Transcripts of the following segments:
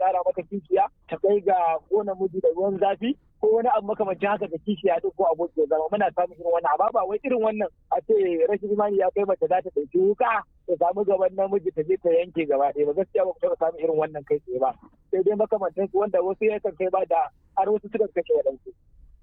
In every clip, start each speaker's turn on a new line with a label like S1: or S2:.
S1: tsara maka kishiya ta kai ga kona miji da ruwan zafi ko wani abu makamancin haka da kishiya duk ko abokin zama muna samun irin wannan amma ba wai irin wannan a ce rashin imani ya kai mace za ta ɗauki wuka ta samu gaban namiji ta je ta yanke gaba ɗaya ba gaskiya ba ku taɓa samun irin wannan kai tsaye ba sai dai makamantan su wanda wasu ya kan kai ba da har wasu suka kashe waɗansu.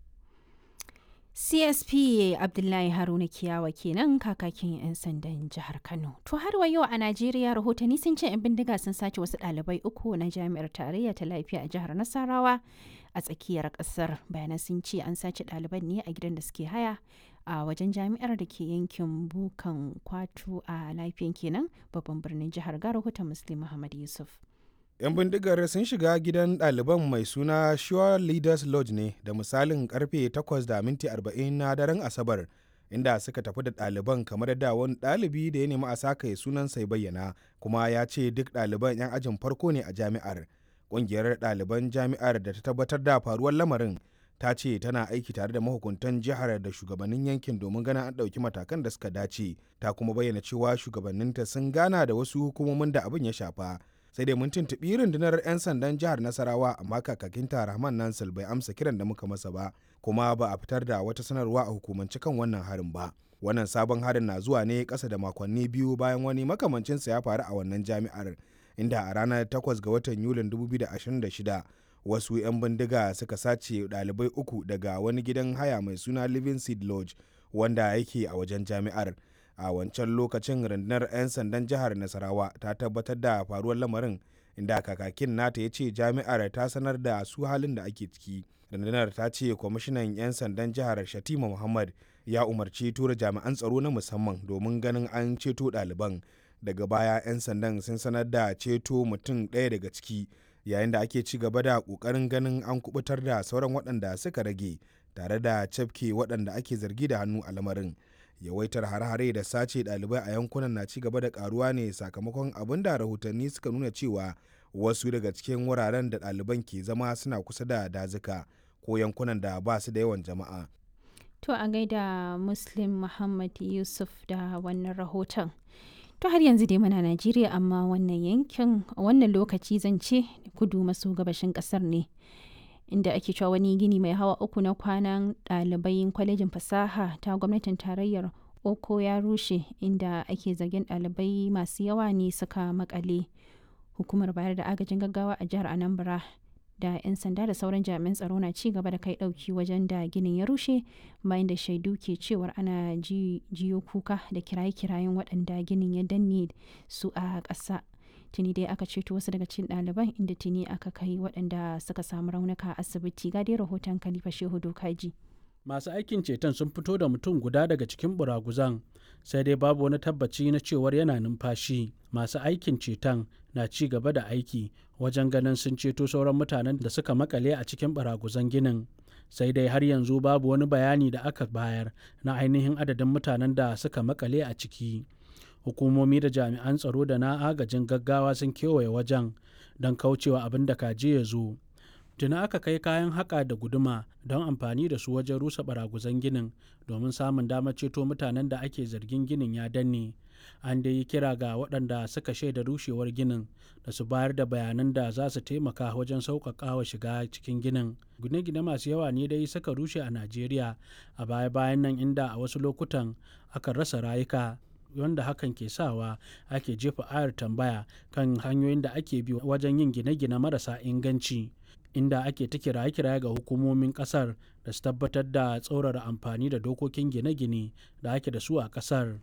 S2: CSP Abdullahi Haruna Kiyawa kenan kakakin 'yan sandan jihar Kano. To har wa yau a Najeriya rahotanni sun ce 'yan bindiga sun sace wasu ɗalibai uku na jami'ar tarayya ta lafiya a jihar Nasarawa a tsakiyar ƙasar. Bayanan sun ce an sace ɗaliban ne a gidan da suke haya a wajen jami'ar da ke yankin Bukan Kwatu a lafiyan kenan babban birnin jihar ga rahoton Muslim Muhammad Yusuf.
S3: 'yan bindigar sun shiga gidan ɗaliban mai suna Sure Leaders Lodge ne da misalin karfe 8 da minti 40 na daren Asabar inda suka tafi da ɗaliban kamar da wani ɗalibi da ya nemi a sakaye sunan sai bayyana kuma ya ce duk ɗaliban 'yan ajin farko ne a jami'ar ƙungiyar ɗaliban jami'ar da ta tabbatar da faruwar lamarin ta ce tana aiki tare da mahukuntan jihar da shugabannin yankin domin ganin an ɗauki matakan da suka dace ta kuma bayyana cewa shugabanninta sun gana da wasu hukumomin da abin ya shafa sai dai mun tuntuɓi rundunar 'yan sandan jihar nasarawa amma kakakinta rahman nansal bai amsa kiran da muka masa ba kuma ba a fitar da wata sanarwa a hukumance kan wannan harin ba wannan sabon harin na zuwa ne ƙasa da makonni biyu bayan wani makamancinsa ya faru a wannan jami'ar inda a ranar 8 ga watan yulin 2026 wasu 'yan bindiga suka sace ɗalibai uku daga wani gidan haya mai suna living seed lodge wanda yake a wajen jami'ar a wancan lokacin rundunar 'yan sandan jihar nasarawa ta tabbatar da faruwar lamarin inda kakakin nata ya ce jami'ar ta sanar da su halin da ake ciki rundunar ta ce kwamishinan 'yan sandan jihar shatima muhammad ya umarci tura jami'an tsaro na musamman domin ganin an ceto ɗaliban daga baya 'yan sandan sun sanar da ceto mutum ɗaya daga ciki yayin da ake ci gaba da ƙoƙarin ganin an kubutar da sauran waɗanda suka rage tare da cafke waɗanda ake zargi da hannu a lamarin yawaitar hare-hare da sace ɗalibai a yankunan na ci gaba da karuwa ne sakamakon abin da rahotanni suka nuna cewa wasu daga cikin wuraren da ɗaliban ke zama suna kusa da dazuka ko yankunan da ba su da yawan jama'a.
S2: To a gaida Muslim Muhammad Yusuf da wannan rahoton. To har yanzu dai muna Najeriya amma wannan yankin a wannan lokaci zan ce kudu maso gabashin ƙasar ne. inda ake cewa wani gini mai hawa uku na kwanan ɗalibai kwalejin fasaha ta gwamnatin tarayyar oko ya rushe inda ake zargin ɗalibai masu yawa ne suka makale hukumar bayar da agajin gaggawa a jihar anambra da 'yan sanda da sauran jami'an tsaro na ci gaba da kai ɗauki wajen da ginin ya rushe bayan da shaidu ke cewar ana jiyo kuka da kiraye-kirayen waɗanda ginin ya danne su a ƙasa tuni dai aka ceto wasu daga cikin ɗaliban inda tuni aka kai waɗanda suka samu raunuka a asibiti ga dai rahoton khalifa shehu dokaji
S4: masu aikin ceton sun fito da mutum guda daga cikin buraguzan sai dai babu wani tabbaci na cewar yana numfashi masu aikin ceton na ci gaba da aiki wajen ganin sun ceto sauran mutanen da suka makale a cikin baraguzan ginin sai dai har yanzu babu wani bayani da aka bayar na ainihin adadin mutanen da suka makale a ciki hukumomi da jami'an tsaro da na agajin gaggawa sun kewaye wajen don kaucewa abin da kaje ya zo tuna aka kai kayan haƙa da guduma don amfani da su wajen rusa baraguzan ginin domin samun damar ceto mutanen da ake zargin ginin ya danne an dai yi kira ga waɗanda suka shaida rushewar ginin da su bayar da bayanan da za su taimaka wajen sauƙaƙa wa shiga cikin ginin gine-gine masu yawa ne dai suka rushe a najeriya a baya-bayan nan inda a wasu lokutan aka rasa rayuka wanda hakan ke sawa ake jefa ayar tambaya kan hanyoyin da ake bi wajen yin gine-gine marasa inganci inda ake ta kiraye-kiraye ga hukumomin kasar da su tabbatar da tsaurara amfani da dokokin gine-gine da ake da su a kasar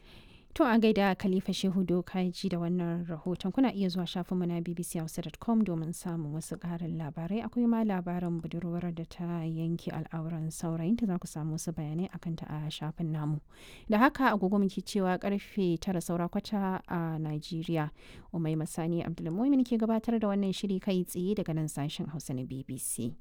S2: To a gaida Khalifa Shehu Dokaji da wannan rahoton kuna iya zuwa shafinmu na bbchausa.com domin samun wasu ƙarin labarai akwai ma labarin budurwar da ta yanke al'auran saurayinta za ku samu wasu bayanai akan ta a shafin namu. Da haka agogo muke cewa karfe tara saura kwata a Najeriya. Umai Masani Abdulmumin ke gabatar da wannan shiri kai tsaye daga nan sashen Hausa na BBC.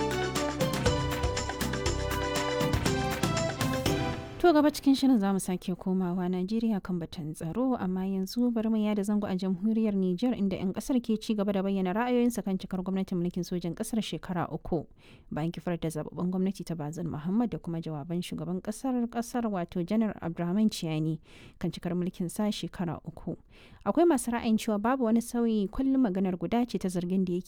S2: To gaba cikin shirin zamu sake komawa Najeriya kan batun tsaro amma yanzu bari mu yada zango a jamhuriyar Nijar inda 'yan kasar ke ci gaba da bayyana ra'ayoyinsa kan cikar gwamnatin mulkin sojan kasar shekara uku bayan kifar da zababben gwamnati ta Bazin Muhammad da kuma jawaban shugaban kasar kasar wato Janar Abdurrahman Ciyani kan cikar mulkin sa shekara uku. Akwai masu ra'ayin cewa babu wani sauyi kullum maganar guda ce ta zargin da yake